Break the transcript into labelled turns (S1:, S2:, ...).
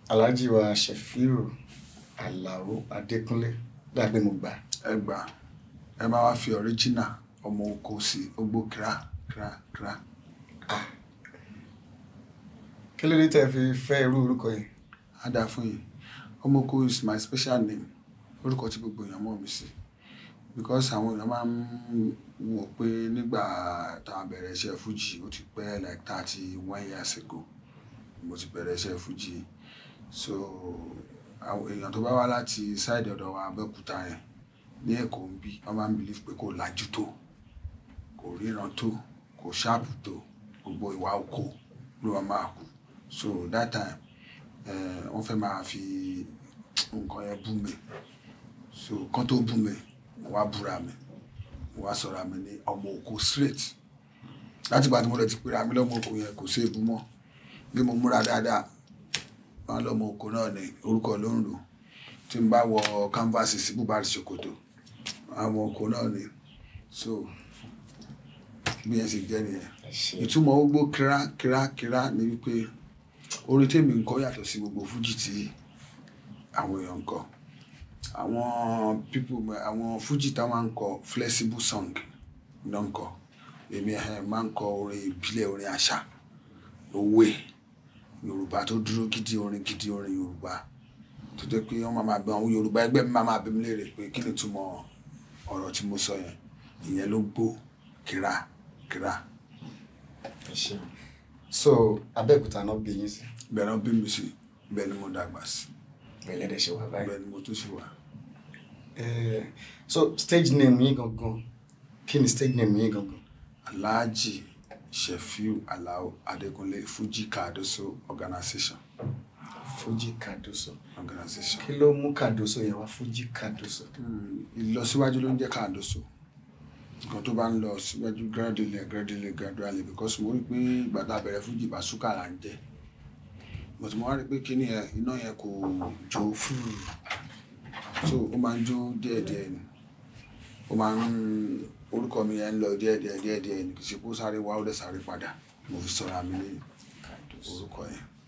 S1: alhaji wa Shefiu Alao Adékúnlé dàgbé mo gbà
S2: ẹ gbà ẹ máa wá fi ọ̀ríjìnà ọmọ oko sí ogbó kíra kíra kíra
S1: kí ló dé tẹ́ fi fẹ́ irú orúkọ yìí
S2: á dáa fún yín ọmọ oko is my special name orúkọ tí gbogbo èèyàn mọ̀ mí sí because àwọn èèyàn máa ń wò pé nígbà tá a bẹ̀rẹ̀ iṣẹ́ fújì ó ti pẹ́ like thirty one years ago mo ti bẹ̀rẹ̀ iṣẹ́ fújì so àwọn èèyàn tó bá wá láti side ọ̀dọ̀ wa Abẹ́òkúta yẹn ní Èkó ń bí wọ́n máa ń believe pé kò lajú tó kò ríran tó kò ṣáàpù tó gbogbo ìwà oko ló máa máa kú so that time eh, wọ́n fẹ́ máa fi nǹkan yẹn bú mi so kán tó bú mi mo wá búra mi mo wá sọ̀rọ̀ mi ní ọmọ oko straight láti ìgbà tí mo lọ ti pera mi lọ́mọ oko yẹn kò sí èbú mọ́ bí mo múra dáadáa wọn lọ́mọ oko náà ní orúkọ ló ń lò tí n bá wọ canvas sí bùbá ṣòkòtò àwọn oko náà ní so bí yẹn ṣe jẹ́ nìyẹn ìtumọ̀ ogbó kíra kíra kíra ni wípé orin tèmi ń kọ yàtọ̀ sí gbogbo fújì tí àwọn èèyàn ń kọ àwọn people àwọn fújì tá máa ń kọ flexible song ló ń kọ èmi ẹ̀ máa ń kọ orin ìbílẹ̀ orin àṣà òwe yorùbá tó dúró gidi orin gidi orin yorùbá tó jẹ́ pé wọ́n máa máa bẹ àwọn yorùbá ẹgbẹ́ mi máa máa bẹ mi léèrè pé kí ni ìtumọ̀ ọ̀rọ̀ tí mo sọ yẹn ìyẹn ló gbó kíra kíra
S1: so Abẹ́òkúta náà bí yín sí
S2: bẹ́ẹ̀ náà bí mi sí bẹ́ẹ̀ ni mo dàgbà sí
S1: bẹ́ẹ̀ lẹ́dẹ̀ ṣe wà báyìí
S2: bẹ́ẹ̀ ni mo tún ṣe wà.
S1: Eh, so stage name yín gangan kí ni stage name yín gangan
S2: Alhaji Shefiu Alao Adekunle Fuji Cardoso Organization
S1: Fuji Cardoso
S2: organization.
S1: kí ló mú Cardoso yẹn wá Fuji Cardoso
S2: Hmm, ìlọsíwájú ló ń jẹ́ Cardoso nǹkan tó bá ń lọ síwájú gradually gradually gradually because mo rí pé ìgbà tá a bẹ̀rẹ̀ fújì bàṣúkà là ń jẹ́ but mo wá rí pé kíní yẹn iná yẹn kò jó fúrú so ó máa ń jó díẹ̀díẹ̀ ni ó máa ń orúkọ mi yẹn ń lọ díẹ̀díẹ̀ díẹ̀díẹ̀ ni kì í ṣe kó sáré wá ó dẹ̀ sáré padà mo fi sọ̀rọ̀ àmì ní orúkọ yẹn.